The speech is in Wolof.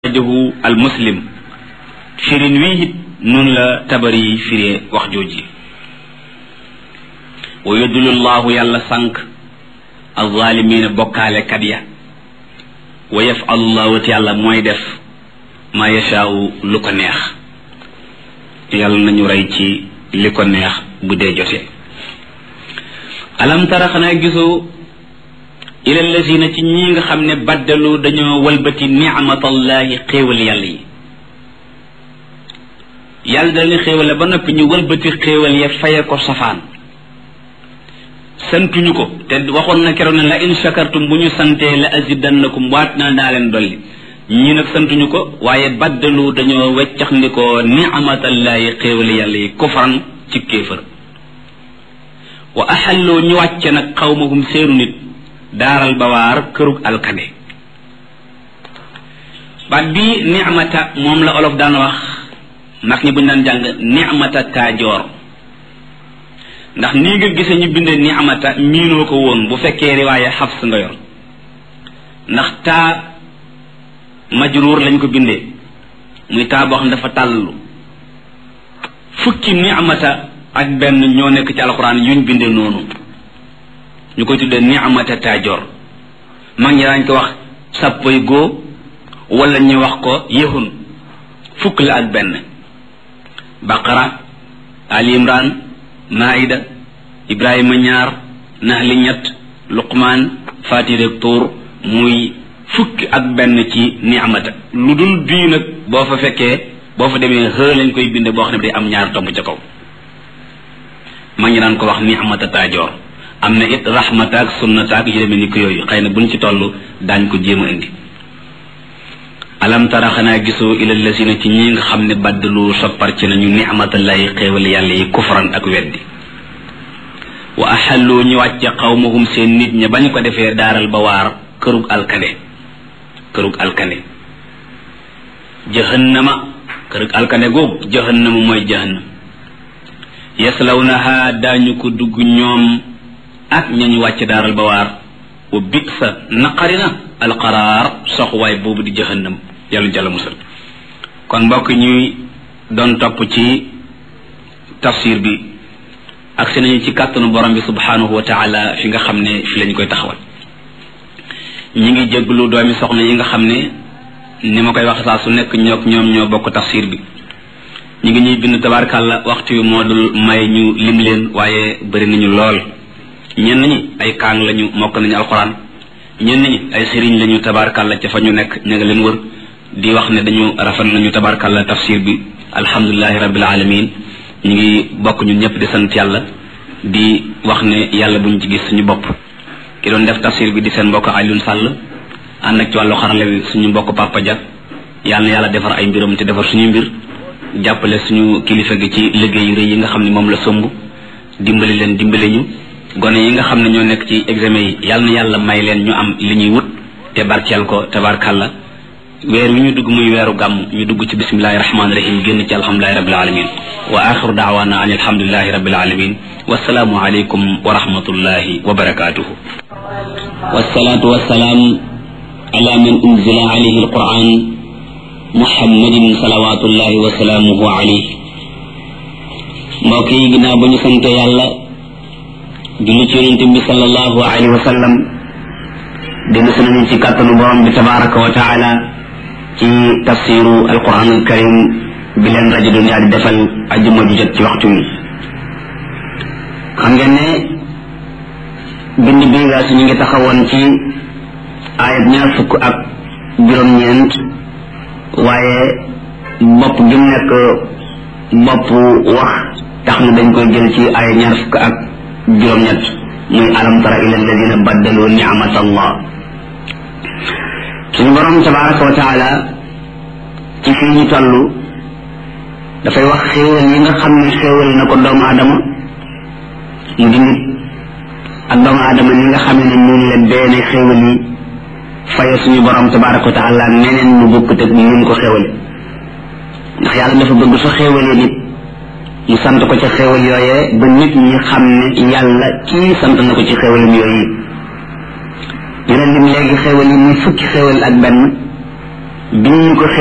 rajahu al muslim firin wii it noonu la tabari firee wax jooji wa yudulu llahu yàlla sànq alzalimina bokkaalekat ya wa yafalu llahu te yàlla mooy def ma yashaau lu ko neex yàlla nañu rey ci li ko neex bu dee jotee alam tara xanaa gisoo ila lazina ci ñi nga xam ne baddalu dañoo walbati nicmatallahi xéewal yàlla yi yàlla da leen xéewale ba noppi ñu walbati xéewal ya faye ko safaan santuñu ko te waxoon na keroog ne la in shakartum bu ñu santee la azidannakum waat na daa leen dolli ñi nag santuñu ko waaye baddalu dañoo weccax ni ko nicmatallahi xéewal yàlla yi kufran ci kéefër wa axalloo ñu wàcce nag xawmahum seenu nit daaral bawaar kërug alkande baat bi nicmata moom la olof daan wax ndax ñi buñ daan jàng nicmata taajoor ndax nii nga gisee ñu bindee nicmata miinoo ko woon bu fekkee riwaaye xafs nga yor ndax taa majruur lañ ko bindee muy taa boo xam dafa tàllalu fukki nicmata ak benn ñoo nekk ci alxuraan yuñ bindee noonu ñu koy tuddee ni'mata taajoor mag ñi daañ ko wax sàppoy góo wala ñu wax ko yëhun fukk la ak benn baqara ali imran maida ibrahima ñaar nahli ñett luqmaan fatir tuur muy fukki ak benn ci ni'mata lu dul bii nag boo fa fekkee boo fa demee xë lañ koy binde boo xam ne day am ñaar tomb ca kaw mag ñi daan ko wax ni'mata taajoor am na it rahmata ak sunnata ak yu demee ni ko yooyu xëy na buñ ci toll daañ ko jéem a indi alam tara xanaa gisoo ila lasina ci ñi nga xam ne baddalu soppar ci nañu nicmatallahi xéewal yàlla yi kufran ak weddi wa axallu ñu wàcce xawmahum seen nit ña bañ ko defee daaral ba waar kërug alkande kërug alkande jahannama kërug alkande googu jahannama mooy jahannam yaslawnaha daañu ko dugg ñoom ak ñañu wàcc daaral ba waar wa bit sa naqari na alqaraar soxwaay boobu di jahannam yàlla jàlla musal kon mbokk ñuy doon topp ci tafsir bi ak si nañu ci kàttanu borom bi subhanahu wa taala fi nga xam ne fi lañu koy taxawal ñi ngi jéglu doomi soxna yi nga xam ne ni ma koy wax saa su nekk ñook ñoom ñoo bokk tafsir bi ñi ngi ñuy bind tabaarkàlla waxtu wi moo dul may ñu lim leen waaye bëri nañu lool ñenn ñi ay kaang lañu mokk nañu alxuraan ñenn ñi ay sëriñ lañu tabaarkàlla ca fa ñu nekk ña nga leen wër di wax ne dañu rafet nañu tabaarkàlla tafsir bi alhamdulilahi rabbil alamin ñu ngi bokk ñun ñëpp di sant yàlla di wax ne yàlla buñ ci gis suñu bopp ki doon def tafsir bi di seen mbokk Alioune Sall ànd ak ci wàllu xarala wi suñu mbokk Papa Dia yàlla na yàlla defar ay mbiram te defar suñu mbir jàppale suñu kilifa gi ci liggéey yu rëy yi nga xam ne moom la somb dimbali leen dimbali ñu gone yi nga xam ne ñoo nekk ci examen yi yàlla na yàlla may leen ñu am li ñuy wut te barkeel ko tabarkàlla weer wi ñu dugg muy weeru gàmm ñu dugg ci bismillahi rahmaani rahim génn ci alhamdulilahi rabbil alamin wa axiru daawaana an alhamdulilahi rabbil alamin wasalaamu aleykum wa rahmatullahi wa barakatuhu wasalaatu wasalaam ala man unzila alayhi alquran muhammadin salawatullahi wa salaamuhu alayhi mbokk yi ginnaaw ba ñu sante yàlla julli ci yonente bi sallallahu alayhi wa sallam dellu si nañu ci kàttanu borom bi tabaraka wa taala ci tafsiru alquran alkarim bi leen rajo dunia di defal ajuma ju jot ci waxtu wi xam ngeen ne bind bi nga su ñu ngi taxawoon ci ayat ñaar fukk ak juróom-ñeent waaye bopp gi mu nekk bopp wax tax na dañ koy jël ci ayat ñaar fukk ak juróom-ñett muy alam tara ila alladina baddalu ni'mat allah suñu borom tabaraka wa taala ci fii ñu toll dafay wax xéewal yi nga xam ne xéewal na ko doomu aadama mu di nit ak doomu aadama ni nga xam ne noonu la deene xéewal yi faye suñu borom tabaraka wa taala neneen mu bokkut ak ni mu ko xéewale ndax yàlla dafa bëgg su xéewalee nit mu sant ko ci xéewal yooyee ba nit ñi xam ne yàlla kii sant na ko ci xéewalam yooyu ñu leen lim léegi xéewal yi muy fukki xéewal ak benn biñ ñu ko